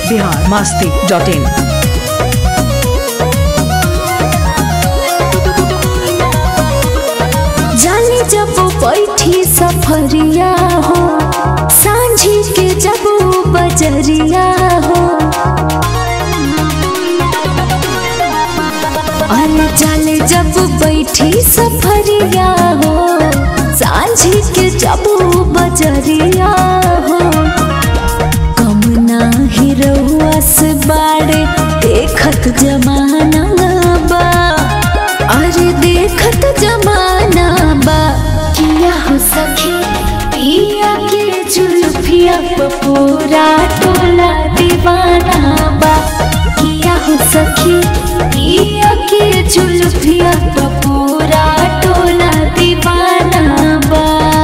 Bihar Masti dot in जाने जब बैठी सफरिया हो सांझी के जब बजरिया हो अरे जाने जब बैठी सफरिया हो सांझी के जब बजरिया हो कम नाही रहुआ से बाड़े देखत जमाना बा अरे देखत जमाना बा किया हो सखी पिया के जुल्फिया पे पूरा टोला दीवाना बा किया हो सखी पिया के जुल्फिया पे पूरा टोला दीवाना बा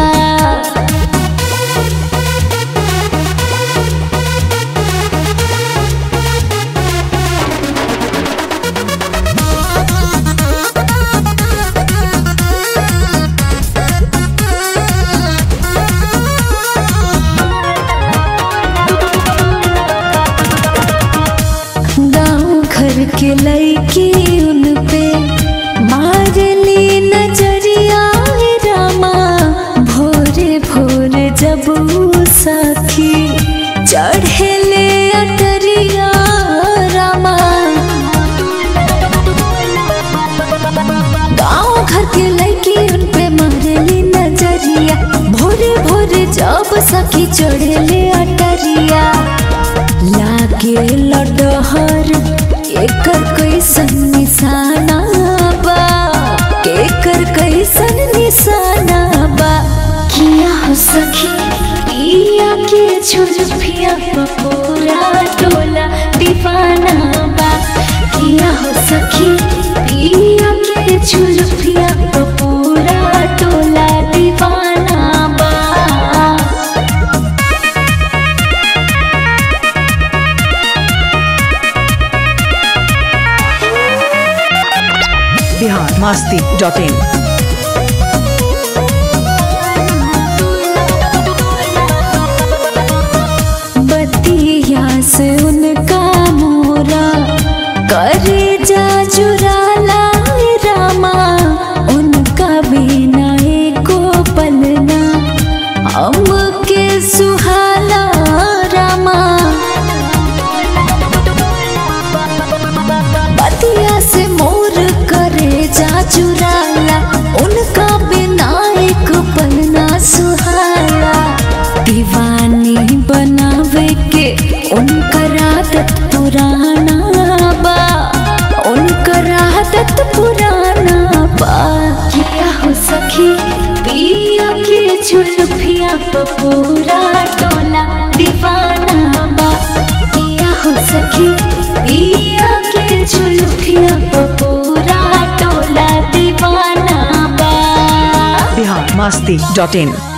गाँव घर के लड़की उन पे मारली नजरिया हे रामा भोरे भोरे जब ऊ सखी चढ़ेले अटरिया रामा गाँव घर के लड़की उन पे मारली नजरिया भोरे भोरे जब सखी चढ़ेले अटरिया लागे लडहर एकर कैसन निशाना बा एकर कैसन निशाना बा किया हो सखी पिया के झुलफिया पूरा टोला दीवाना बा किया हो सखी पिया के झुलफिया पूरा टोला दीवाना बा बिहार मस्ती डॉट इन बतिया से उनका मोरा करे जा चुराला रामा उनका बिना एको पलना हमके सुहाला रामा बतिया से मोर करे जा चुराला उनका बिना एक पलना सुहाला दीवानी बनावे के उनकर आदत पुराना बा उनकर आदत पुराना बा किया हो सखी पिया के झुलफिया पे पूरा टोला दीवाना बा किया हो सखी पिया के झुलफिया पे पूरा टोला दीवाना बा बिहार मस्ती डॉट इन